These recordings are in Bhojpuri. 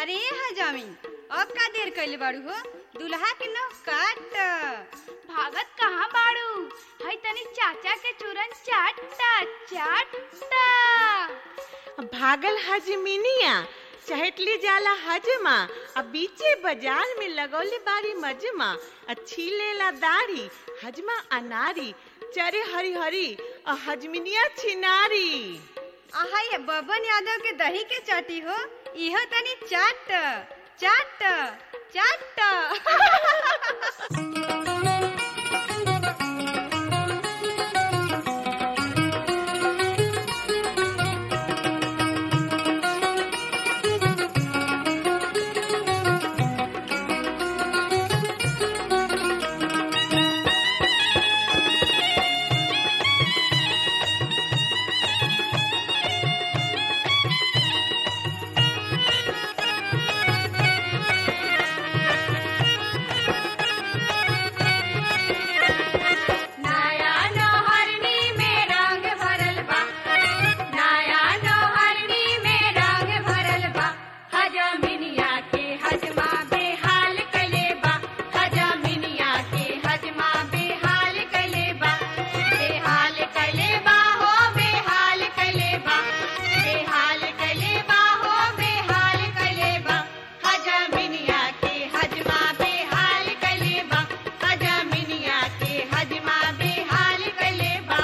अरे हजामी अब का देर कैले बाड़ू हो दुल्हा के नौ काट भागत कहाँ बाड़ू हई तनी चाचा के चूरन चाटता चाटता भागल हजमिनिया चहटली जाला हजमा आ बीचे बाजार में लगौले बारी मजमा आ छीलेला दाढ़ी हजमा अनारी चरे हरी हरी आ हजमिनिया छिनारी आहा ये बबन यादव के दही के चाटी हो इहो तनी चाट चाट चाट नया नौहरनी में रंग भरल बा नया नौहरनी में रंग भरल बा हजमिनिया के हजमा बेहाल कले बा हजमिनिया के हजमा बेहाल कले बा बेहाल कले बा हो बेहाल कले बा बेहाल कले बा हो बेहाल कले बा हजमिनिया के हजमा बेहाल कले बा हजमिनिया के हजमा बेहाल कले बा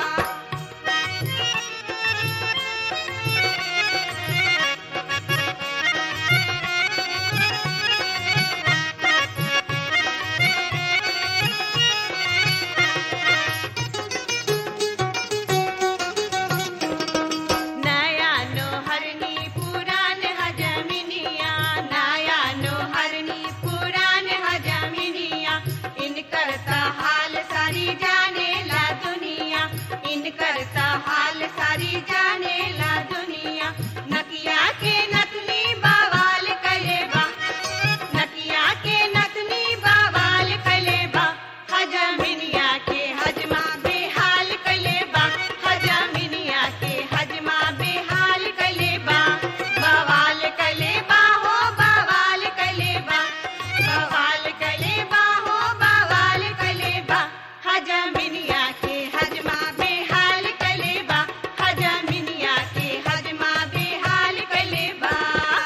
नया नोहरनी पुरान हजमिनिया नया नौहरनी पुरान हजमिनिया इनकर त हाल सारी जाने ला दुनिया इनकर त हाल सारी जाने ला दुनिया नकिया के नतनी बवाल कले बा नकिया के नतनी बवाल कले बा हजमिनिया के हजमा बेहाल कले बा हजमिनिया के हजमा बेहाल कले बा बवाल कले बा हो बवाल कले बा बवाल कले बा हो बवाल कले बा हजमिनिया के हजमा बेहाल कले बा हजमिनिया के हजमा बेहाल कले बा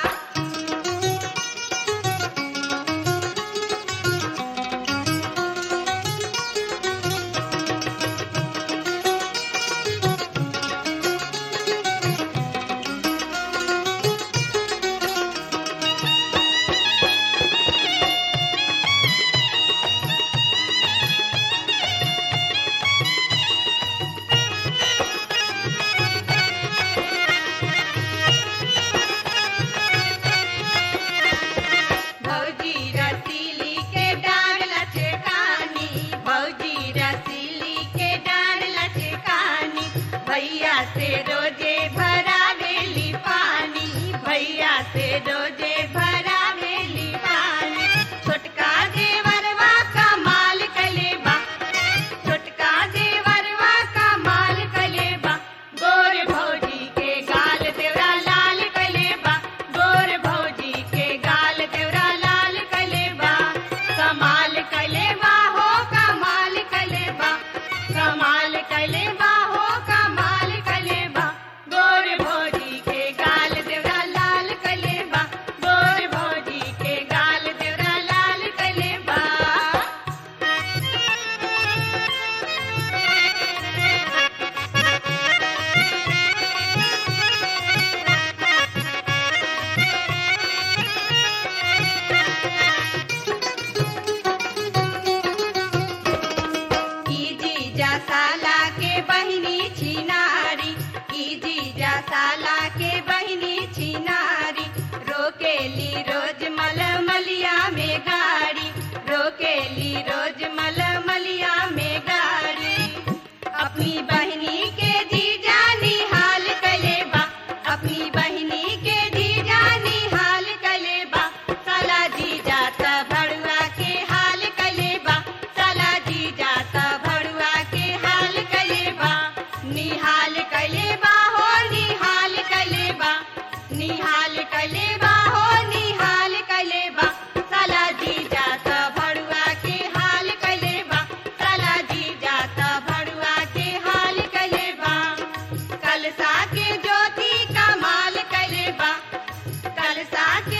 भौजी रसीली के डार लचकानी भौजी रसीली के डार लचकानी भैया से रोजे भरा बेली पानी भैया से रोजे भरा बेली पानी छोटका देवरवा कमाल कलेबा छोटका देवरवा कमाल कलेबा गोर भौजी के गाल देवरा लाल कलेबा गोर भौजी के गाल देवरा लाल कलेबा कमाल कलेबा हो कमाल कलेबा कमाल कलेबा हो कमाल कलेबा गोर भौजी के गाल देवरा लाल कलेबा गोर भौजी के गाल देवरा लाल कलेबा की जीजा साला के बहिनी छिनारी की जीजा साला के बहिनी छिनारी रोकेली रोज मलमलिया में गाड़ी रोकेली रोज मलमलिया में गाड़ी अपनी बहिनी के जीजा निहाल कलेबा अपनी बहिनी के जीजा निहाल कलेबा साला जीजा त भड़ुआ के हाल कलेबा साला जीजा त भड़ुआ के हाल कलेबा निहाल कलेबा हो निहाल कलेबा निहाल कलेबा हो निहाल लागे